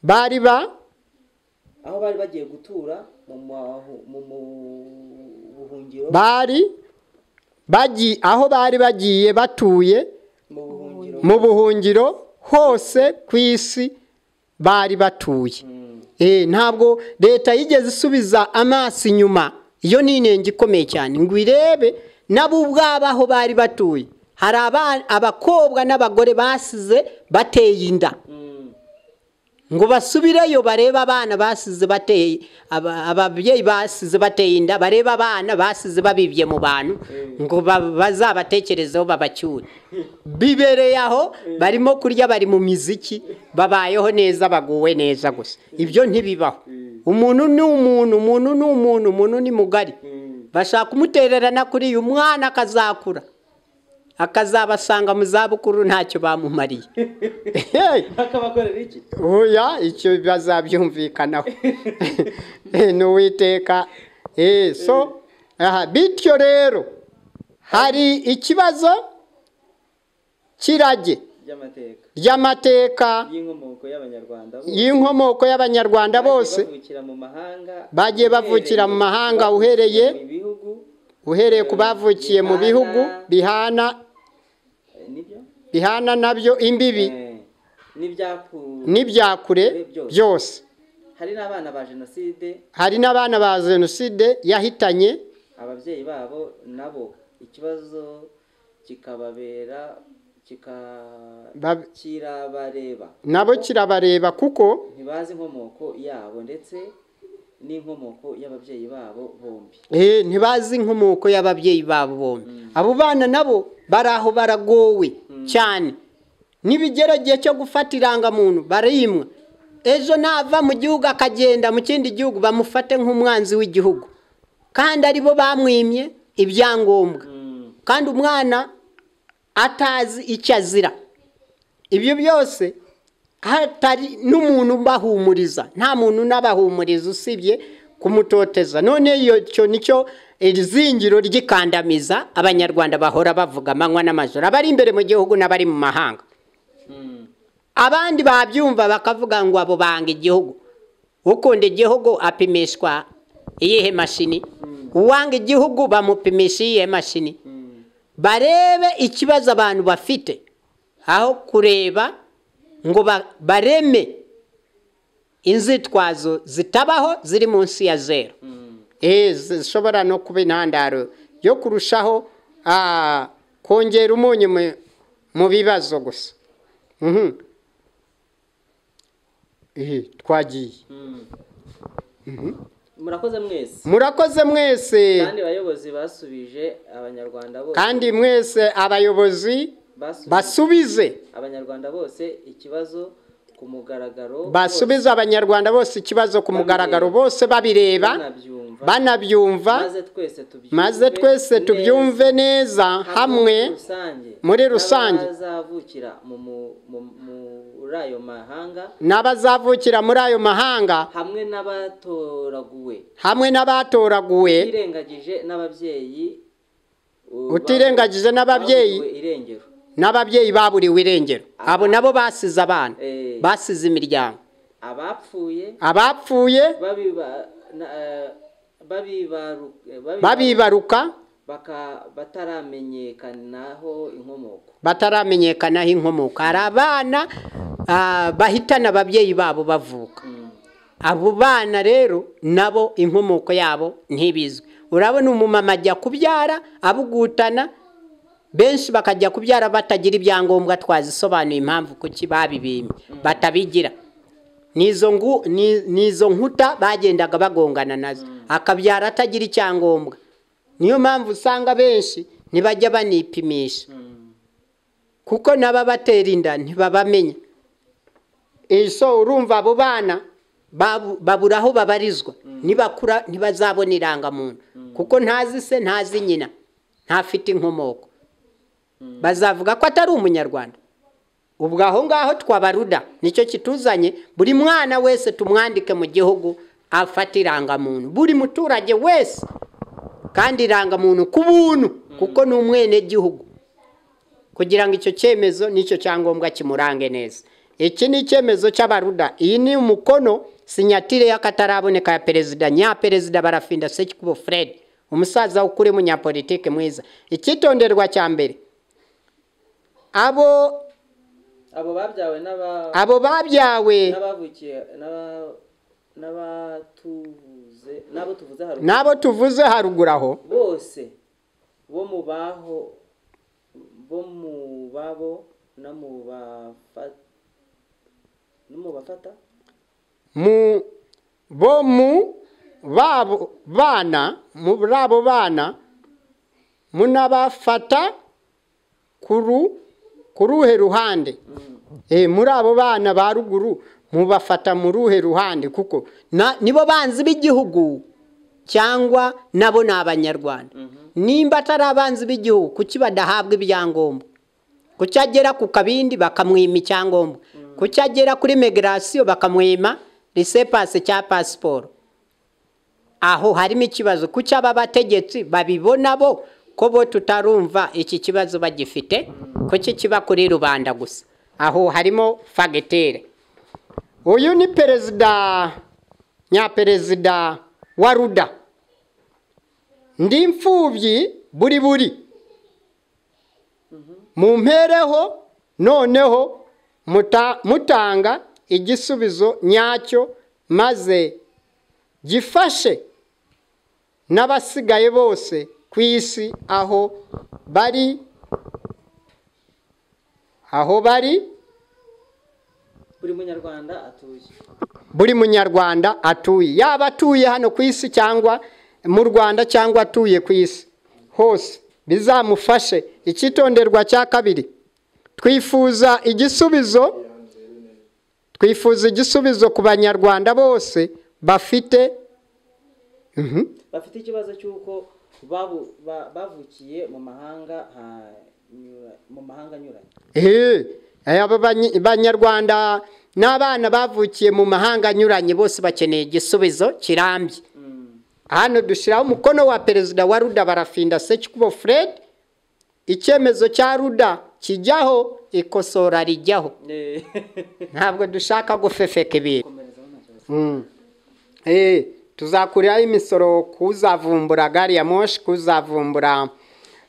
bari ba aho bari bagiye gutura mu mahu- mu mu- buhungiro bari bagiye aho bari bagiye batuye mu buhungiro mu buhungiro hose ku isi bari batuye Eh, ntabwo leta yigeze isubiza amaso inyuma iyo ni inenge ikomeye cyane ngo irebe nabo ubwabo aho bari batuye hari aba- abakobwa n'abagore basize bateye inda Mm. ngo basubireyo barebe abana basize bateye aba- ababyeyi basize bateye inda barebe abana basize babibye mu bantu ngo ba- bazabatekerezeho babacyure bibereye aho barimo kurya bari mu miziki babayeho neza baguwe neza gusa ibyo ntibibaho umuntu ni umuntu umuntu ni umuntu umuntu ni mugari bashaka kumutererana kuri uyu mwana akazakura akazabasanga mu zabukuru ntacyo bamumariye bakabakorera iki oya icyo bazabyumvikanaho ni uwiteka Eh, so aha bityo rero hari ikibazo cy'irage by'amateka ry'amateka y'inkomoko y'abanyarwanda bose y'inkomoko y'abanyarwanda bose bavukira mu mahanga Bagiye bavukira mu mahanga uhereye- mu bihugu uhereye ku bavukiye mu bihugu bihana eh, nibyo bihana nabyo imbibi Eh, n'ibyakuwe n'ibyakure byose hari n'abana ba jenoside hari n'abana ba jenoside yahitanye ababyeyi babo nabo ikibazo kikababera kika ba- kirabareba nabo kirabareba kuko ntibazi inkomoko yabo ndetse n'inkomoko y'ababyeyi babo bombi Eh, ntibazi inkomoko y'ababyeyi babo bombi abo bana nabo bari aho baragowe cyane nibigera igihe cyo gufata irangamuntu barayimwa ejo nava mu gihugu akagenda mu kindi gihugu bamufate nk'umwanzi w'igihugu kandi aribo bamwimye ibyangombwa kandi umwana atazi icyo azira ibyo byose hatari n'umuntu ubahumuriza nta muntu unabahumuriza usibye kumutoteza none iyo cyo nicyo iri zingiro ry'ikandamiza abanyarwanda bahora bavuga amanywa n'amajoro abari imbere mu gihugu n'abari mu mahanga abandi babyumva bakavuga ngo abo banga igihugu ukunda igihugu apimishwa iyihe mashini uwanga igihugu bamupimisha iyihe mashini barebe ikibazo abantu bafite aho kureba ngo ba- bareme inzitwazo zitabaho ziri munsi ya zero Eh, zishobora no kuba intandaro yo kurushaho ah, kongera umunyu mu- mu bibazo gusa Mhm. Ehe, twagiye murakoze mwese murakoze mwese kandi abayobozi basubije abanyarwanda bose kandi mwese abayobozi basubije basubize abanyarwanda bose ikibazo ku mugaragaro basubize abanyarwanda bose ikibazo ku mugaragaro bose bose, babireba banabyumva banabyumva maze twese tubyumve maze twese neza, tubyumve neza hamwe muri rusange muri rusange. n'abazavukira mu mu- mu- muri ayo mahanga n'abazavukira muri ayo mahanga hamwe n'abatoraguwe hamwe n'abatoraguwe utirengagije n'ababyeyi uh, Utirengagije n'ababyeyi. baburiwe irengero n'ababyeyi baburiwe irengero abo nabo basize abana Eh. basize imiryango abapfuye abapfuye babiba na- eh, babibaru- eh, babiba- babibaruka baka- bataramenyekanaho inkomoko bataramenyekanaho inkomoko hari abana ah, bahitana ababyeyi babo bavuka abo bana rero nabo inkomoko yabo ntibizwi urabona umumama ajya kubyara abugutana benshi bakajya kubyara batagira ibyangombwa twazisobanuye impamvu kuki babibimye batabigira nizo ngu ni- nizo nkuta bagendaga bagongana nazo akabyara atagira icyangombwa niyo mpamvu usanga benshi ntibajya banipimisha kuko n'ababatera inda ntibabamenya iso urumva abo bana babu- babura aho babarizwa nibakura ntibazabona irangamuntu kuko ntazi se ntazi nyina ntafite inkomoko bazavuga ko atari umunyarwanda ubwo aho ngaho twabaruda nicyo kituzanye buri mwana wese tumwandike mu gihugu afata irangamuntu buri muturage wese kandi irangamuntu ku buntu kuko ni umwenegihugu kugira ngo icyo cyemezo n'icyo cyangombwa kimurange neza iki ni icyemezo cy'abaruda iyi ni umukono sinyatire y'akataraboneka ya perezida nyaperezida barafinda sekikubo fred umusaza ukuri munyapolitike mwiza icyitonderwa cya mbere abo abo babyawe n'aba abo babyawe n'abavukiye n'aba- n'abatuvuze n'abo tuvuze haruguru n'abo tuvuze haruguru aho bose bo mu baho bo mu babo no mu bafata no mu bafata mu bo mu babo bana muri abo bana munabafata kuru ku ruhe ruhande Eh, muri abo bana ba ruguru mubafata mu ruhe ruhande kuko na- nibo banzi b'igihugu cyangwa nabo ni abanyarwanda nimba atari abanzi b'igihugu kuki badahabwa ibyangombwa kuki agera ku kabindi bakamwima icyangombwa kuki agera kuri megarasiyo bakamwima risepase cya pasiporo aho harimo ikibazo kuki aba bategetsi babibona bo ko bo tutarumva iki kibazo bagifite kuki kiba kuri rubanda gusa aho harimo fagitere uyu ni perezida nyaperezida wa ruda ndi imfubyi buri buri mu mpereho noneho muta- mutanga igisubizo nyacyo maze gifashe n'abasigaye bose ku isi aho bari aho bari buri munyarwanda atuye buri munyarwanda atuye yaba atuye hano ku isi cyangwa mu rwanda cyangwa atuye ku isi hose bizamufashe icyitonderwa cya kabiri twifuza igisubizo twifuza igisubizo ku banyarwanda bose bafite bafite ikibazo cy'uko babu- ba- bavukiye mu mahanga hanyura- mu mahanga anyuranye Eh, aba banyi- banyarwanda n'abana bavukiye mu mahanga anyuranye bose bakeneye igisubizo kirambye hano dushyiraho umukono wa perezida wa ruda barafinda sekikubo fred icyemezo cya ruda kijyaho ikosora rijyaho ntabwo dushaka gufefeka ibintu komerezaho nta kibazo Mm. Eh, tuzakuriraho imisoro kuzavumbura gari ya moshi kuzavumbura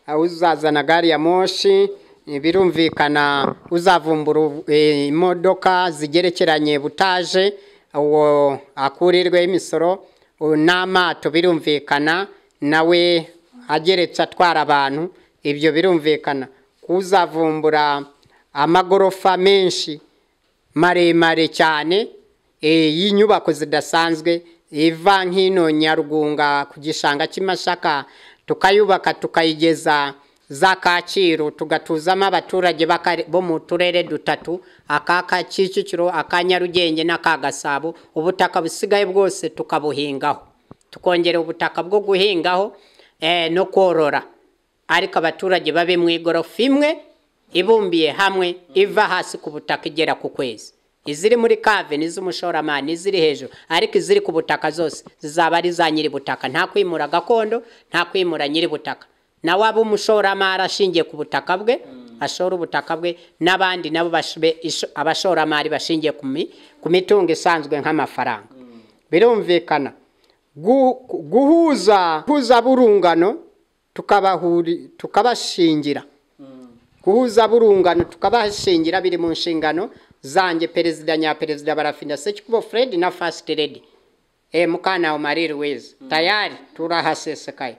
uh, uzazana gari ya moshi eh, birumvikana uzavumbura ubu- eh, imodoka zigerekeranye butaje uwo akurirweho imisoro uwo n'amato birumvikana nawe ageretse atwara abantu ibyo birumvikana kuzavumbura amagorofa menshi maremare cyane eh, y'inyubako zidasanzwe iva nk'ino nyarugunga ku gishanga cy'amashaka tukayubaka tukayigeza za kacyiru tugatuzamo abaturage b'aka- bo mu turere dutatu aka ka kicukiro aka nyarugenge n'aka gasabo ubutaka busigaye bwose tukabuhingaho tukongera ubutaka bwo guhingaho eh, no korora ariko abaturage babe mu igorofa imwe ibumbiye hamwe iva hasi ku butaka igera ku kwezi iziri muri kave n'iz'umushoramani iziri hejuru ariko iziri ku butaka zose zizaba ari za nyiri butaka nta kwimura gakondo nta kwimura nyiri butaka nawe aba umushoramari ashingiye ku butaka bwe ashora ubutaka bwe n'abandi nabo bashibe- isho- abashoramari bashingiye ku mi- ku mitungo isanzwe nk'amafaranga birumvikana Gu- guhuza guhuza burungano tukabahuri tukabashingira guhuza burungano tukabashingira biri mu nshingano zanjye perezida nyaperezida barafinda sekikubo fred na first lady e, mukanawe marie louise tayari turahasesekaye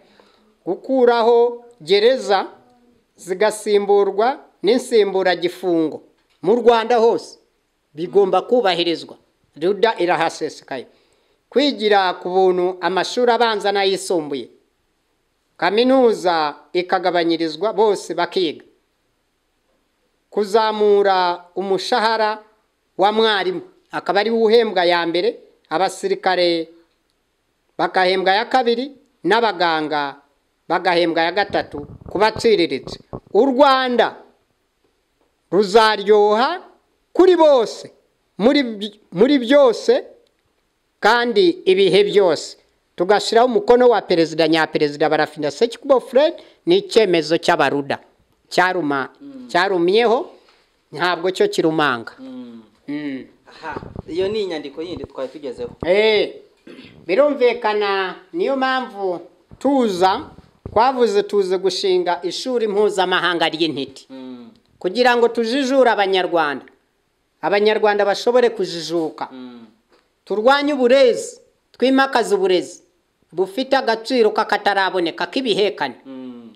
gukuraho gereza zigasimburwa n'insimburagifungo mu rwanda hose bigomba kubahirizwa ruda irahasesekaye kwigira ku buntu amashuri abanza n'ayisumbuye kaminuza ikagabanyirizwa bose bakiga kuzamura umushahara wa mwarimu akaba ariwe uhembwa ya mbere abasirikare bagahembwa ya kabiri n'abaganga bagahembwa ya gatatu ku batsiriritse u rwanda ruzaryoha kuri bose muri by- muri byose kandi ibihe byose tugashyiraho umukono wa perezida nyaperezida barafina sekikubo fred ni icyemezo cy'abaruda cyaruma cyarumyeho ntabwo cyo kirumanga Mm. aha iyo ni inyandiko yindi twari tugezeho Eh, birumvikana niyo mpamvu tuza twavuze tuze gushinga ishuri mpuzamahanga ry'intiti Mm, kugira ngo tujijure abanyarwanda abanyarwanda bashobore kujijuka mm, turwanye uburezi twimakaze uburezi bufite agaciro k'akataraboneka k'ibihekane mm,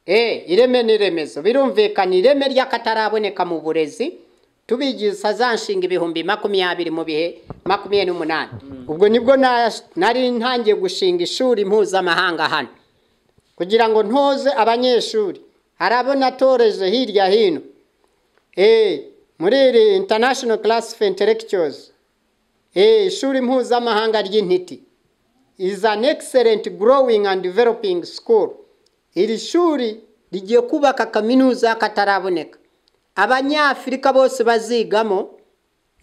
Eh, ireme n'iremezo birumvikana ireme ry'akataraboneka mu burezi tubigisha za nshinga ibihumbi makumyabiri mu bihe makumyabiri n'umunani ubwo nibwo na- nari ntangiye gushinga ishuri mpuzamahanga hano kugira ngo ntoze abanyeshuri hari abo natoreje hirya hino eh, muri iri international class for intellectuals eh, ishuri mpuzamahanga ry'intiti is an excellent growing and developing school iri shuri rigiye kubaka kaminuza y'akataraboneka abanyafurika bose bazigamo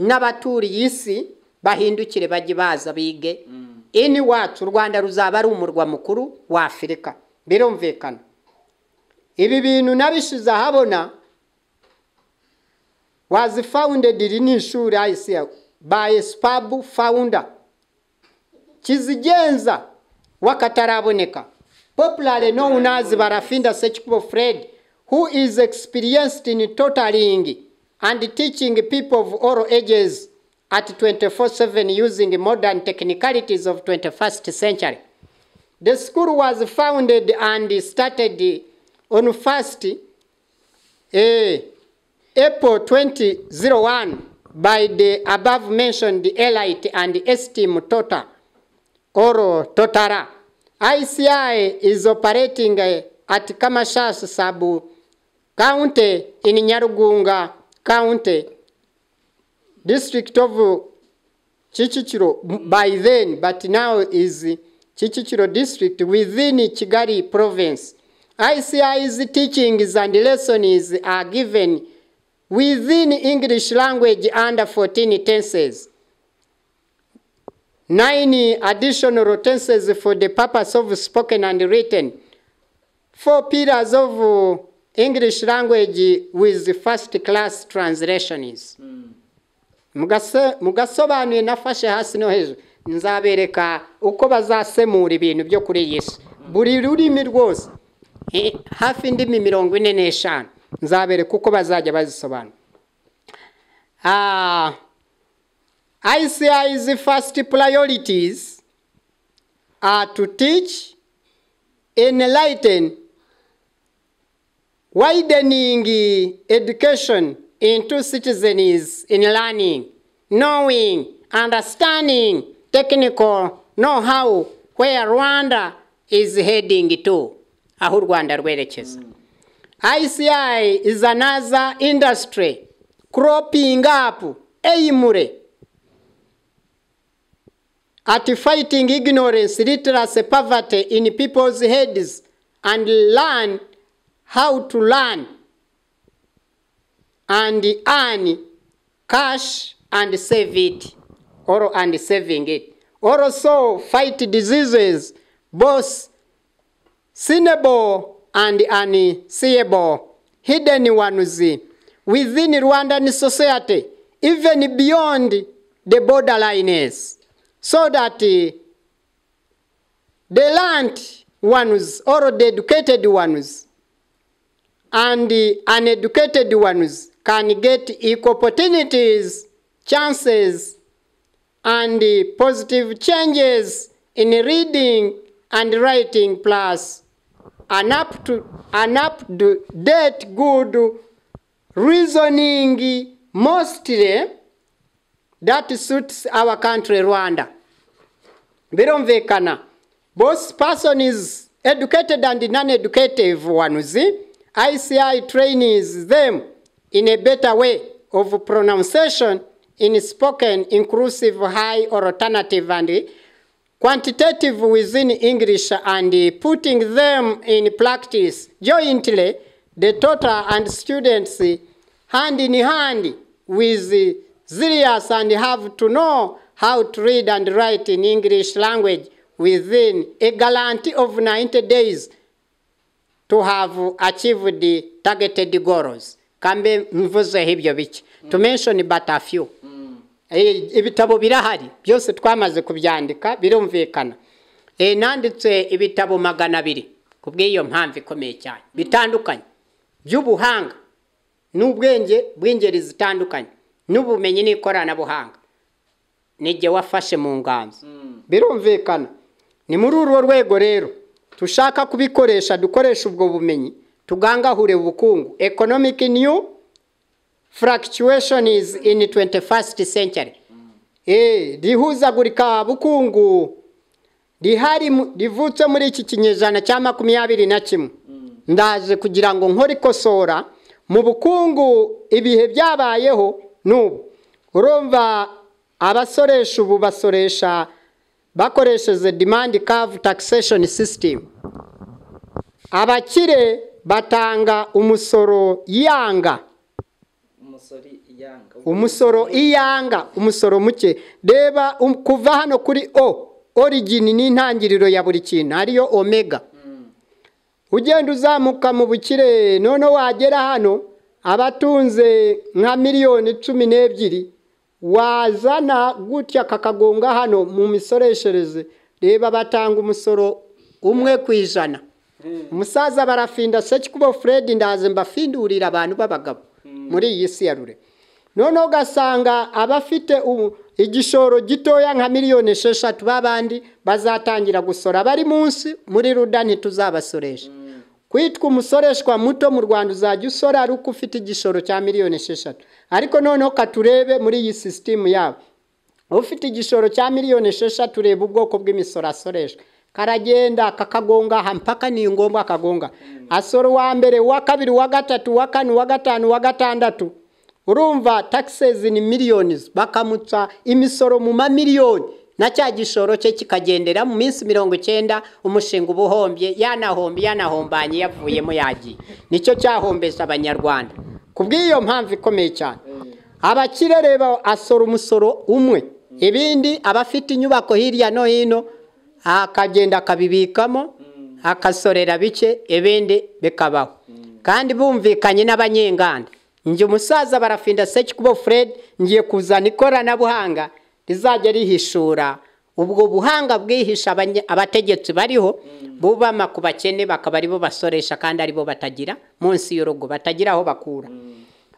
n'abaturiye isi bahindukire bajye baza bige ini wacu u rwanda ruzaba ari umurwa mukuru wa afurika birumvikana ibi bintu nabishize ahabona wazi founded iri ni ishuri icr by spabu founder kizigenza wakataraboneka popular known as barafinda sekikubo fred who is experienced in totaling and teaching people of all ages at 24-7 using modern technicalities of 21st century the school was founded and started on first eh, April 2001 by the above mentioned elite and esteem total Oro Totara. ICI is operating uh, at Kamashas Sabu County in Nyarugunga County, district of Chichichiro m- by then, but now is Chichichiro district within Chigari province. ICI's teachings and lessons are given within English language under 14 tenses. Nine additional tenses for the purpose of spoken and written. Four pillars of uh, English language with first class translations. Mugase- mugasobanuye nafashe hasi no hejuru nzabereka uko bazasemura ibintu byo kuri iyi si buri rurimi rwose eh, hafi indimi mirongo ine n'eshanu nzabereka uko bazajya bazisobanura Ah, ICI's first priorities are to teach, enlighten, widening education into citizens in learning, knowing, understanding, technical know-how where Rwanda is heading to, aho u Rwanda rwerekeza. ICI is another industry cropping up aimure at fighting ignorance, literacy, poverty in people's heads and learn how to learn and earn cash and save it or and saving it. Also fight diseases both seeable and unseeable, hidden ones within Rwandan society, even beyond the borderlines, so that uh, the learned ones or the educated ones and the uneducated ones can get equal opportunities, chances, and uh, positive changes in reading and writing plus an up to an up to date good reasoning mostly that suits our country Rwanda. Birumvikana, both person is educated and non-educative ones. ICI trains them in a better way of pronunciation in spoken, inclusive, high, or alternative, and quantitative within English and putting them in practice jointly, the tutor and students hand in hand with zealous and have to know how to read and write in English language within a guarantee of 90 days to have achieved the targeted goals. kambe mvuzeho ibyo bike to mention but a few Eh, ibitabo birahari byose twamaze kubyandika birumvikana Eh, nanditse ibitabo magana abiri ku bw'iyo mpamvu ikomeye cyane bitandukanye by'ubuhanga n'ubwenge bw'ingeri zitandukanye n'ubumenyi n'ikoranabuhanga nijye wafashe mu nganzo birumvikana ni muri urwo rwego rero dushaka kubikoresha dukoresha ubwo bumenyi tugangahure ubukungu economic new fluctuation is in 21st century eh rihuzagurika bukungu rihari mu- rivutse muri iki kinyejana cya makumyabiri na kimwe ndaje kugira ngo nkore ikosora mu bukungu ibihe byabayeho n'ubu urumva abasoresha ubu basoresha bakoresheje demand curve taxation system abakire batanga umusoro yanga umusori yanga umusoro iyanga umusoro muke reba um- kuva hano kuri o origin ni intangiriro ya buri kintu ariyo omega ugenda uzamuka mu bukire noneho wagera hano abatunze nka miliyoni cumi n'ebyiri wazana gutya kakagonga hano mu misoreshereze reba batanga umusoro umwe ku ijana umusaza barafinda seki kuba fred ndaze mbafindurira abantu b'abagabo muri iyi si ya rure noneho ugasanga abafite ubu igishoro gitoya nka miliyoni esheshatu b'abandi bazatangira gusora bari munsi muri ruda ntituzabasoresha kwitwa umusoreshwa muto mu rwanda uzajya usora ari uko ufite igishoro cya miliyoni esheshatu ariko noneho katurebe muri iyi sisitemu yabo ufite igishoro cya miliyoni esheshatu ureba ubwoko bw'imisoro asoreshwa karagenda kakagonga aha mpaka ni ngombwa akagonga asora uwa mbere uwa kabiri uwa gatatu uwa kane uwa gatanu uwa gatandatu urumva taxes ni millions bakamutsa imisoro mu mamiliyoni na cya gishoro cye kikagendera mu minsi mirongo icyenda umushinga uba uhombye yanahombe yanahombanye yavuyemo yagiye nicyo cyahombesha abanyarwanda ku bw'iyo mpamvu ikomeye cyane abakire reba asora umusoro umwe ibindi abafite inyubako hirya no hino akagenda akabibikamo akasorera bike ibindi bikabaho kandi bumvikanye n'abanyenganda njye umusaza barafinda seki kubo fred ngiye kuzana ikoranabuhanga rizajya rihishura ubwo buhanga bwihisha abanye- abategetsi bariho bubama ku bakene bakaba aribo basoresha kandi aribo batagira munsi y'urugo batagira aho bakura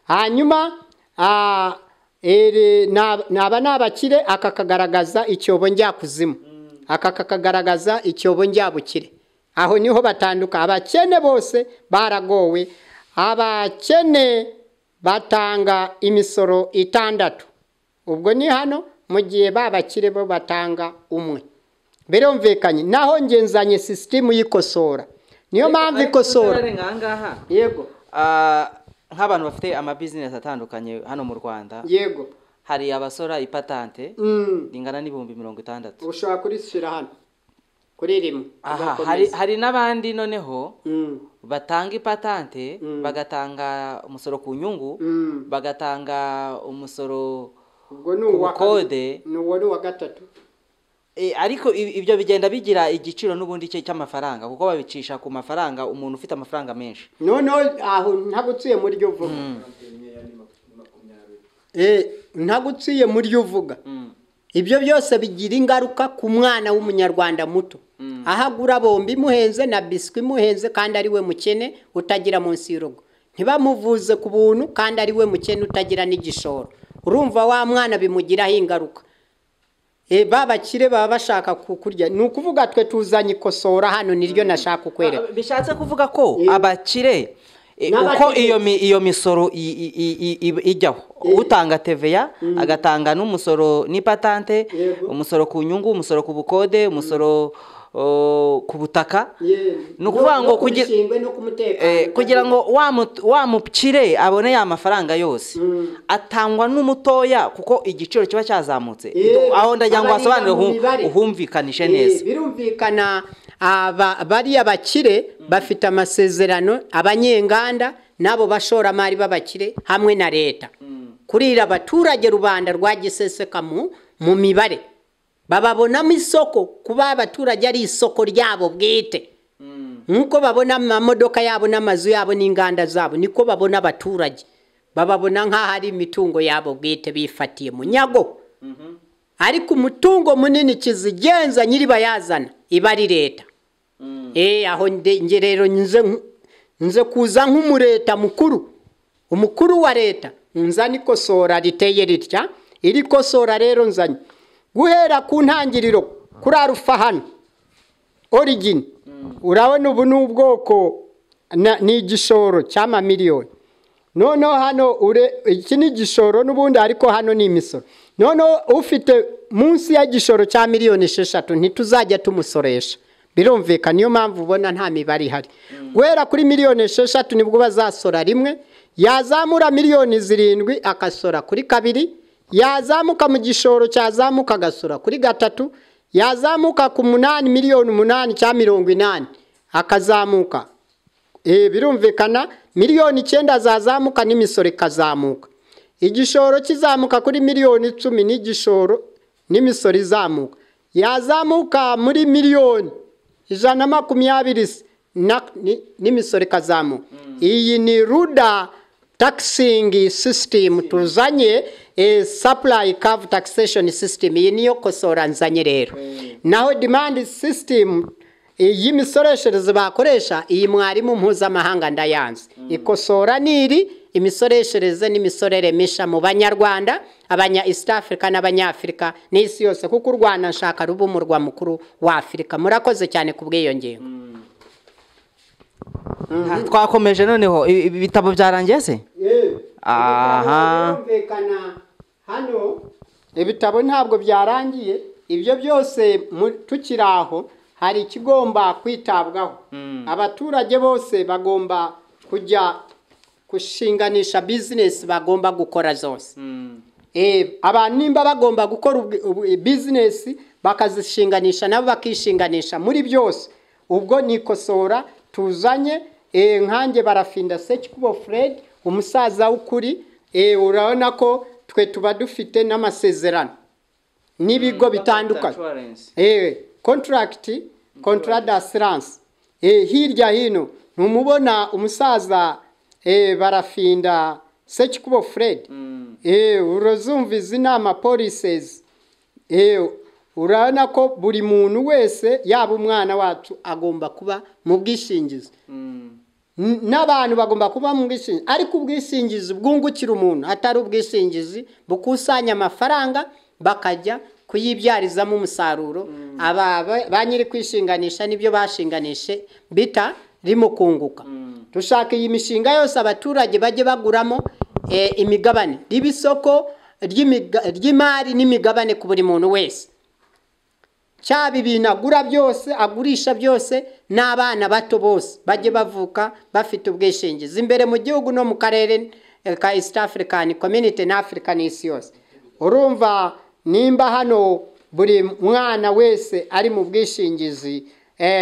hanyuma ah, ere, na- naba ni abakire aka kagaragaza icyobo njyakuzimu aka kakagaragaza icyobo njyabukire aho niho batanduka abakene bose baragowe abakene batanga imisoro itandatu ubwo ni hano mu gihe babakire bo batanga umwe birumvikanye naho ngenzanye sisitemu y'ikosora niyo mpamvu ikosora yego nk'abantu bafite amabizinesi atandukanye hano mu rwanda yego hari abasora ipatante Mm. ringana n'ibihumbi mirongo itandatu ushobora kurishyira hano kuri rimwe aha ugakomeza. hari hari n'abandi noneho Mm, batanga ipatante Mm. bagatanga umusoro ku nyungu mm. bagatanga umusoro ubwo ni ku uwa kabiri. bukode ni uwo ni uwa gatatu Eh, ariko i- ibyo bigenda bigira igiciro n'ubundi cye cy'amafaranga kuko babicisha ku mafaranga umuntu ufite amafaranga menshi noneho aho ntaguciye muri ryo uvuga Eh, ntaguciye muri ryo uvuga Mm. ibyo byose bigira ingaruka ku mwana w'umunyarwanda muto aho agura bombi imuhenze na biswi imuhenze kandi ari we mukene utagira munsi y'urugo ntibamuvuze ku buntu kandi ari we mukene utagira n'igishoro urumva wa mwana bimugiraho ingaruka e, ba bakire baba bashaka kukurya ni ukuvuga twe tuzanye ikosora hano niryo nashaka kukwereka Ah, bishatse kuvuga ko Eh. abakire eh, N'abakire. uko iyo mi- iyo misoro i- i- i- i- i- ijyaho utanga TVA agatanga n'umusoro n'ipatante Yego. umusoro ku nyungu umusoro ku bukode umusoro o, ku butaka ni ukuvuga ngo kugira Eh, kugira ngo wa mu- wa mukire abone ya mafaranga yose Mm. atangwa n'umutoya kuko igiciro kiba cyazamutse Eh, aho ndagira ngo aba ari wasobanure mu uhu- mibare. uhumvikanishe Eh, neza birumvikana aba- bariya bakire bafite amasezerano abanyenganda n'abo bashoramari b'abakire hamwe na leta kurira abaturage rubanda rwagiseseka mu mu mibare bababonamo isoko kuba abaturage ari isoko ryabo bwite nk'uko babona amamodoka yabo n'amazu yabo n'inganda zabo niko babona abaturage bababona nk'aho ari imitungo yabo bwite bifatiye mu nyago ariko umutungo munini kizigenza nyiribayazana iba ari leta aho nge rero nze kuza nk'umureta mukuru umukuru wa leta nzana ikosora riteye ritya iri kosora rero nzanye guhera ku ntangiriro kuri arufa hano origini urabona ubu ni ubwoko ni igishoro cy'amamiliyoni noneho hano iki ni igishoro n'ubundi ariko hano ni imisoro noneho ufite munsi y'igishoro cya miliyoni esheshatu ntituzajya tumusoresha birumvikana niyo mpamvu ubona nta mibare ihari guhera kuri miliyoni esheshatu nibwo bazasora rimwe yazamura miliyoni zirindwi agasora kuri kabiri yazamuka mu gishoro cyazamuka agasora kuri gatatu yazamuka ku munani miliyoni umunani cya mirongo inani akazamuka birumvikana miliyoni icyenda azazamuka n'imisoro ikazamuka igishoro kizamuka kuri miliyoni icumi n'igishoro n'imisoro izamuka yazamuka muri miliyoni ijana na makumyabiri n'imisoro ikazamuka iyi ni ruda takisingi sisitemu tuzanye sapurayi kavu takisesheni sisitemu iyi niyo kosora nzanye rero naho demandi sisitemu y'imisoreshereze bakoresha iyi mwarimu mpuzamahanga ndayanze ikosora niri imisoreshereze n'imisorere misha mu banyarwanda abanya east africa n'abanyafurika n'isi yose kuko u rwanda nshaka ruba umurwa mukuru wa afurika murakoze cyane ku bw'iyo ngingo twakomeje noneho ibitabo byarangiye se aha hano ibitabo ntabwo byarangiye ibyo byose tukiri aho hari ikigomba kwitabwaho abaturage bose bagomba kujya gushinganisha bizinesi bagomba gukora zose abantu nimba bagomba gukora bizinesi bakazishinganisha nabo bakishinganisha muri byose ubwo ni ikosora tuzanye nkange barafinda sekikubo Fred umusaza w'ukuri urabona ko twe tuba dufite n'amasezerano n'ibigo bitandukanye kontaragiti kontarada asiranse hirya hino ntumubona umusaza barafinda sekikubo Fred urozumva izi ni amapolisezi urabona ko buri muntu wese yaba umwana wacu agomba kuba mu bwishingizi n'abantu bagomba kuba mu bwishingizi ariko ubwishingizi bwungukira umuntu atari ubwishingizi bukusanya amafaranga bakajya kuyibyarizamo umusaruro ba nyiri kwishinganisha n'ibyo bashinganishe bita rimo kunguka dushaka iyi mishinga yose abaturage bajye baguramo imigabane riba isoko ry'imari n'imigabane ku buri muntu wese cyaba ibintu agura byose agurisha byose n'abana bato bose bajye bavuka bafite ubwishingizi imbere mu gihugu no mu karere ka east african community na africa n'isi yose urumva nimba hano buri mwana wese ari mu bwishingizi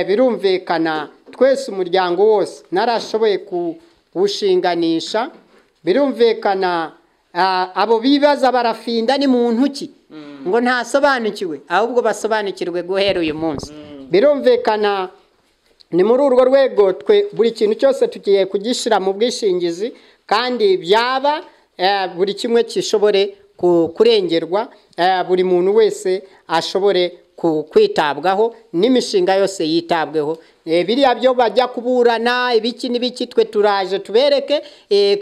birumvikana twese umuryango wose narashoboye kuwushinganisha birumvikana abo bibaza barafinda ni muntu ki ngo ntasobanukiwe ahubwo basobanukirwe guhera uyu munsi birumvikana ni muri urwo rwego twe buri kintu cyose tugiye kugishyira mu bwishingizi kandi byaba buri kimwe gishobore kurengerwa buri muntu wese ashobore kwitabwaho n'imishinga yose yitabweho biriya byo bajya kuburana ibiki n'ibiki twe turaje tubereke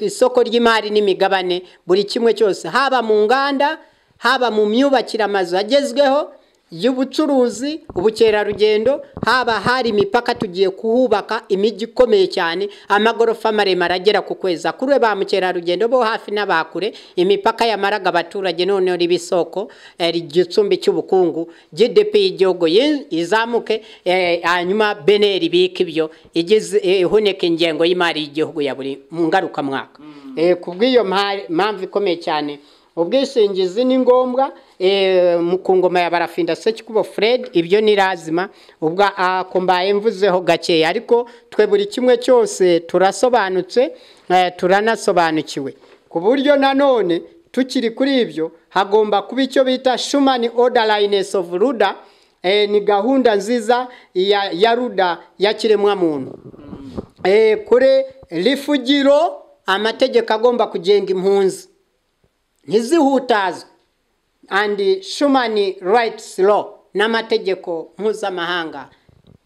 isoko ry'imari n'imigabane buri kimwe cyose haba mu nganda haba mu myubakire amazu agezweho y'ubucuruzi ubukerarugendo haba hari imipaka tugiye kuhubaka imijyi ikomeye cyane amagorofa maremare agera ku kwezi akurure ba mukerarugendo bo hafi n'abakure imipaka yamaraga abaturage noneho riba isoko igicumbi cy'ubukungu gdp y'igihugu izamuke hanyuma beneri ibika ibyo igeze ihuneka ingengo y'imari y'igihugu ya buri ngarukamwaka ku bw'iyo mpamvu ikomeye cyane ubwishingizi ni ngombwa mu ku ngoma ya barafinda sekikubo Fred ibyo ni razima ubwo akombaye mvuzeho gakeya ariko twe buri kimwe cyose turasobanutse turanasobanukiwe ku buryo nanone tukiri kuri ibyo hagomba kuba icyo bita shumani odarayinesi ofu ruda ni gahunda nziza ya ruda ya kiremwamuntu kure rifugiro amategeko agomba kugenga impunzi ntizihutazwe andi shumani rayitisi lo n'amategeko mpuzamahanga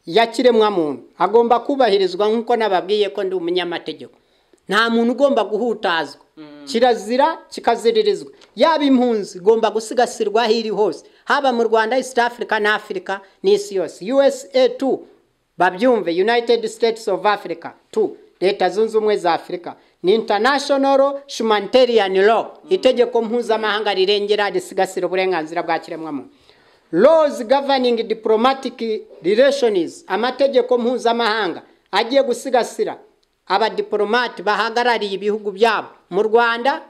ya kiremwamuntu agomba kubahirizwa nk'uko nababwiye ko ndi umunyamategeko nta muntu ugomba guhutazwa kirazira kikaziririzwa yaba impunzi igomba gusigasirwa aho iri hose haba mu rwanda east africa na afurika n'isi yose usa tu babyumve united states of africa tu leta zunze ubumwe za afurika ni international humanitarian law itegeko mpuzamahanga rirengera risigasira uburenganzira bwa kiremwamuntu laws governing diplomatic relations amategeko mpuzamahanga agiye gusigasira abadiporomati bahagarariye ibihugu byabo mu rwanda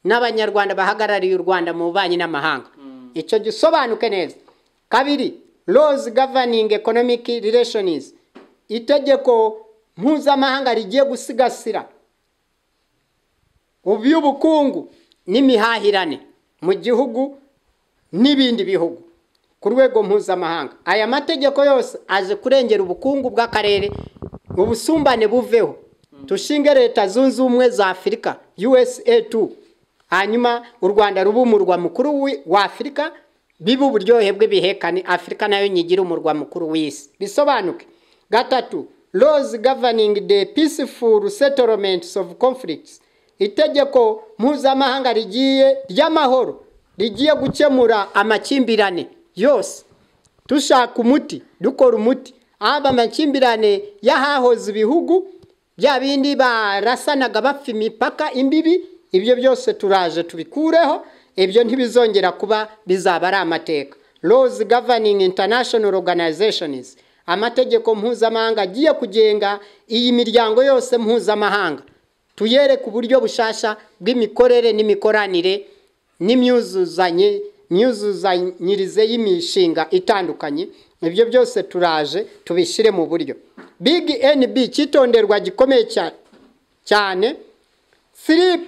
n'abanyarwanda bahagarariye u rwanda mu bubanyi n'amahanga icyo gisobanuke neza kabiri laws governing economic relations itegeko mpuzamahanga rigiye gusigasira iby'ubukungu n'imihahirane mu gihugu n'ibindi bihugu ku rwego mpuzamahanga aya mategeko yose aje kurengera ubukungu bw'akarere ubusumbane buveho dushinge leta zunze ubumwe za afurika usa tu hanyuma u rwanda ruba umurwa mukuru wa afurika biba uburyohe bw'ibihekane afurika nayo nyigira umurwa mukuru w'isi bisobanuke gatatu laws governing the peaceful settlements of conflicts itegeko mpuzamahanga rigiye ry'amahoro rigiye gukemura amakimbirane yose dushaka umuti dukora umuti haba amakimbirane y'ahahoze ibihugu bya bindi barasanaga bapfa imipaka imbibi ibyo byose turaje tubikureho ibyo ntibizongera kuba bizaba ari amateka rose governing international organizations amategeko mpuzamahanga agiye kugenga iyi miryango yose mpuzamahanga tuyereke uburyo bushasha bw'imikorere n'imikoranire n'imyuzuzanye myuzuzanyirize y'imishinga itandukanye ibyo byose turaje tubishyire mu buryo big nb cyitonderwa gikomeye cyane